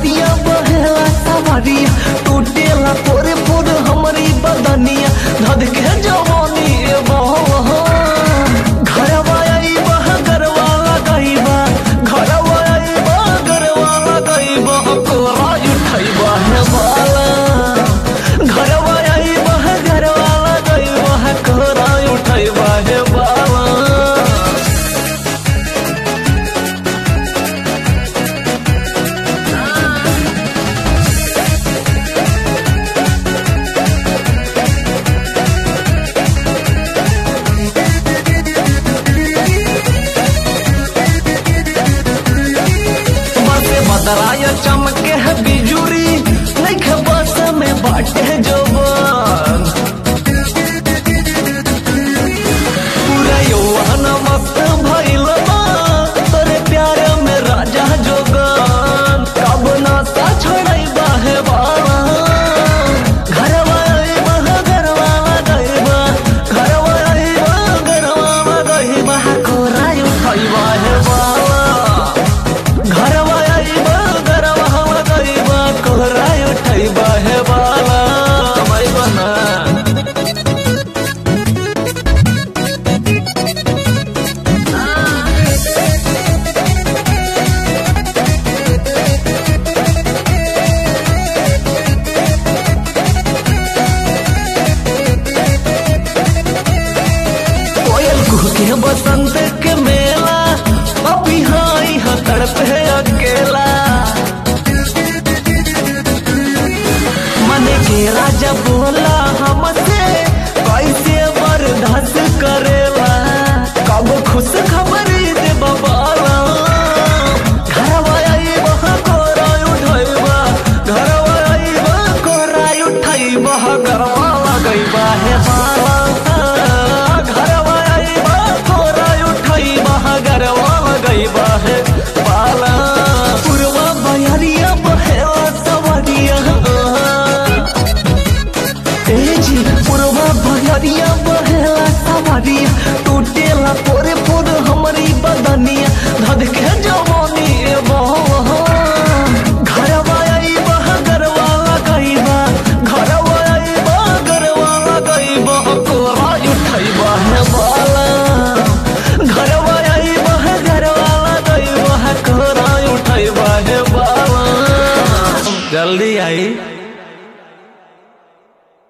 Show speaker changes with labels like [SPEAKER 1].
[SPEAKER 1] लहरिया बहेला सवारिया टूटेला पोरे पोर हमरी बदनिया धद के जवानी ए बहा घरवा आई बह गरवा लगाइबा घरवा आई बह गरवा लगाइबा कोरा उठाइबा हे बाला घरवा आई बह गरवा लगाइबा कोरा उठाइबा हे बाला बसे बदराया चमके है बिजुरी नहीं बस में बाटे जो